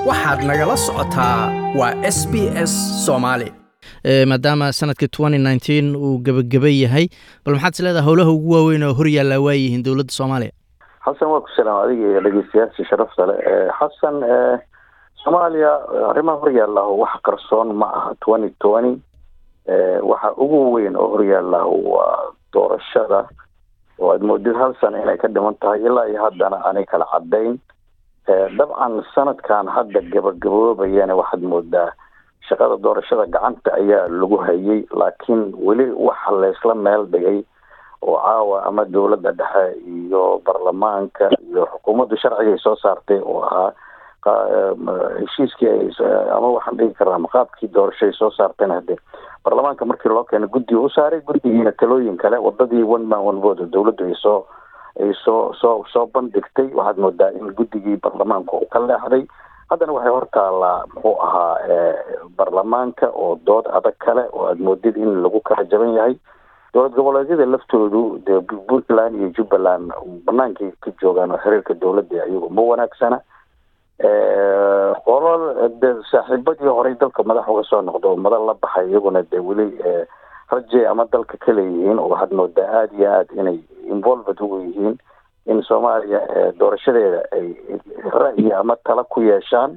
waxaad nagala socotaa waa s b s soomaali maadaama sanadka uu gebageba yahay bal maxaad is leedaha howlaha ugu waaweyn oo hor yaallaa waayihiin dowladda soomaaliya xasan waa ku salaam adiga iyo dhegeystayaasha sharafta le xasan soomaaliya arrimaha horyaallaho wax qarsoon ma aha twenty twenty waxa ugu weyn oo horyaallaho waa doorashada oo aad moodid hal sana inay ka dhiman tahay ilaa iyo haddana aanay kala caddayn dabcan sanadkan hadda gabagaboobayana waxaad moodaa shaqada doorashada gacanta ayaa lagu hayay laakiin weli waxa laysla meel dhigay oo caawa ama dowladda dhexe iyo baarlamaanka iyo xukuumaddu sharciga ay soo saartay oo ahaa heshiiskii ama waxaan dhigi karnaa maqaabkii doorasho ay soo saartayna hadde baarlamaanka markii loo keena guddiga u saaray guddigiina talooyin kale wadadii one man one vote dowladdu ay soo ay soo soo soo bandhigtay waxaad moodaa in guddigii baarlamaanka uu ka leexday haddana waxay hortaallaa muxuu ahaa baarlamaanka oo dood adag kale oo aad moodid in lagu kala jaban yahay dowlad goboleedyada laftoodu dee puntland iyo jubbaland banaankay ka joogaan oo xiriirka dowladda iyagu ma wanaagsana qolol de saaxiibadii horey dalka madax uga soo noqdo oo madal la baxay iyaguna dee weli raje ama dalka ka leeyihiin oo waxaad moodaa aada iyo aada inay involved ugu yihiin in soomaaliya doorashadeeda ay ra'yi ama tala ku yeeshaan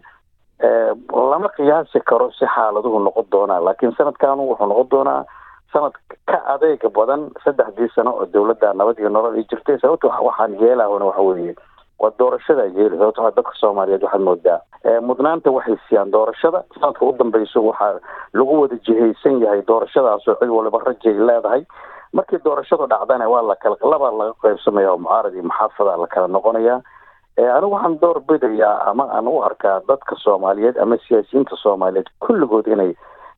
lama qiyaasi karo si xaaladuhu noqon doonaa laakiin sanadkanu wuxuu noqon doonaa sanad ka adeega badan saddexdii sano oo dowladda nabad iyo nolol ay jirtay sababto waxaan yeelahona waxa weeye waa doorashada yeeli sababto dadka soomaaliyeed waxaad moodaa mudnaanta waxay siiyaan doorashada sanadka u dambeyso waxaa lagu wada jihaysan yahay doorashadaasoo cid waliba rajay leedahay markii doorashadu dhacdana waa lakala labaa laga qaybsamaya oo mucaarad iyo maxaafada la kala noqonaya anigu waxaan door bidayaa ama aan u arkaa dadka soomaaliyeed ama siyaasiyiinta soomaaliyeed kulligood inay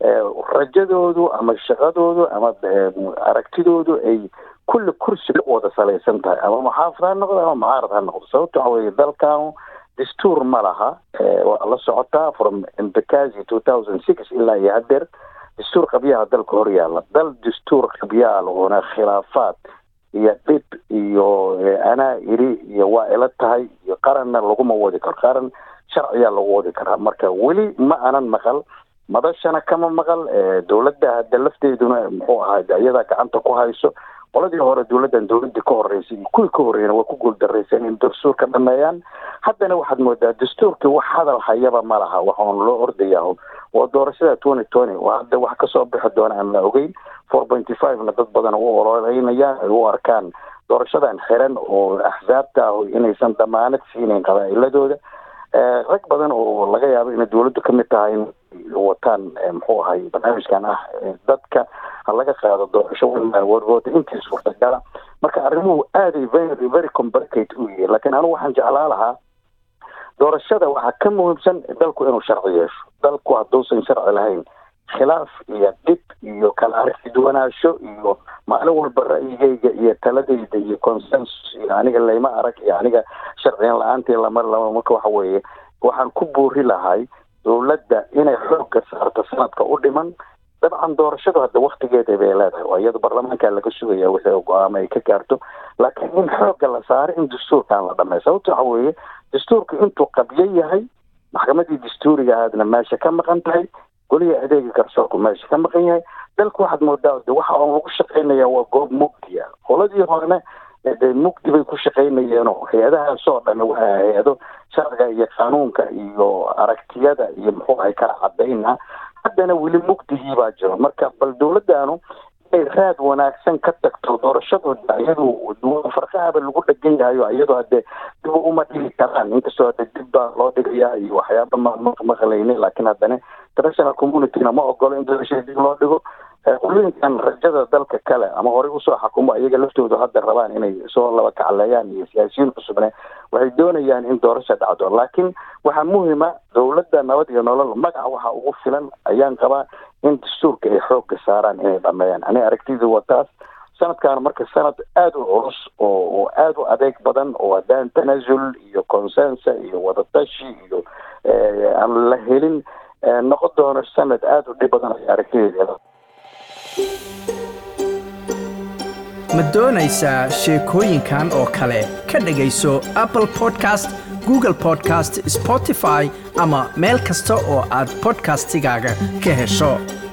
rajadoodu ama shaqadoodu ama aragtidoodu ay kulli kursi ku wada salaysan tahay ama maxaafad ha noqdo ama mucaarad ha noqdo sababta waxa weye dalkanu dastuur ma laha waa la socotaa from embakazi two thousand six ilaa iyo hadeer dastuur qabyaha dalka hor yaalla dal dastuur qabyaa lahuna khilaafaad iyo dhib iyo anaa iri iyo waa ila tahay iyo qaranna laguma wadi karo qaran sharciyaa lagu wadi karaa marka weli ma anan maqal madashana kama maqal dowladda hadda lafteeduna muxuu ahaa iyadaa gacanta ku hayso qoladii hore dowladdan dowladii ka horeysay iyo kuwii ka horreeyana waa ku guuldareysan in dastuurka dhameeyaan haddana waxaad moodaa dastuurkii wax hadal hayaba ma laha waxaan loo ordayaa waa doorashada twenty twenty waa hadda wax kasoo bixi doona aan la ogeyn four pointy five na dad badan u ololeynayaan ay u arkaan doorashadan xiran oo axsaabta ah inaysan damaanad siinayn qabaa'iladooda rag badan oo laga yaabo inay dowladdu kamid tahay in wataan muxuu ahay barnaamijkan ah dadka ha laga qaado doorasho warvoota intii suurtagala marka arrimuhu aaday very very complicate u yihiin laakiin anigu waxaan jeclaa lahaa doorashada waxaa ka muhiimsan dalku inuu sharci yeesho dalku hadduusan sharci lahayn khilaaf iyo dhib iyo kala aragti duwanaansho iyo maalin walba ra'yigayga iyo taladayda iyo consensus iyo aniga layma arag iyo aniga sharciyan la-aantii lamar lama marka waxa weeye waxaan ku buuri lahay dowladda inay xoogga saarto sanadka u dhiman dabcan doorashadu hadda waktigeeda bay leedahay oo iyada baarlamaanka laga sugaya wixii go-aamo ay ka gaarto laakiin in xoogga la saaro in dastuurkan la dhamay sababta waxa weeye dastuurka intuu qabyo yahay maxkamadii dastuuriga ahaadna meesha ka maqan tahay goliya adeega garsoorku meesha ka maqan yahay dalka waxaad moodaa de waxa on lagu shaqaynaya waa goob mugdiya qoladii horena de mugdi bay ku shaqaynayeenoo hay-adahaasoo dhan waa hay-ado sharciga iyo qanuunka iyo aragtiyada iyo muxuu ahay kala cadayna haddana weli mugdigii baa jiro marka bal dowladdaanu inay raad wanaagsan ka tagto doorashadooda iyadu farqahaba lagu dhegan yahayo iyadoo hadde dib uma dhigi karaan inkastoo hadde dib baa loo dhigayaa iyo waxyaaba maqlayni laakiin haddana international communityna ma ogolo in doorashada dib loo dhigo qulooyinkan rajada dalka kale ama horey usoo xakumo iyaga laftoodu hadda rabaan inay soo laba kacleeyaan iyo siyaasiyiin cusubne waxay doonayaan in doorasha dhacdo laakiin waxaa muhima dowladda nabad iyo nolol magaca waxaa ugu filan ayaan qabaa in dastuurka ay xoogga saaraan inay dhameeyaan ani aragtidu waa taas sanadkan marka sanad aada u culus oo oo aada u adeeg badan oo haddaan tanaasul iyo consensa iyo wadatashi iyo aan la helin noqon doono sanad aada u dhib badan ay aragtideeda ma doonaysaa sheekooyinkan oo kale ka dhegayso apple podcast google podcast spotify ama meel kasta oo aad podcastigaaga ka hesho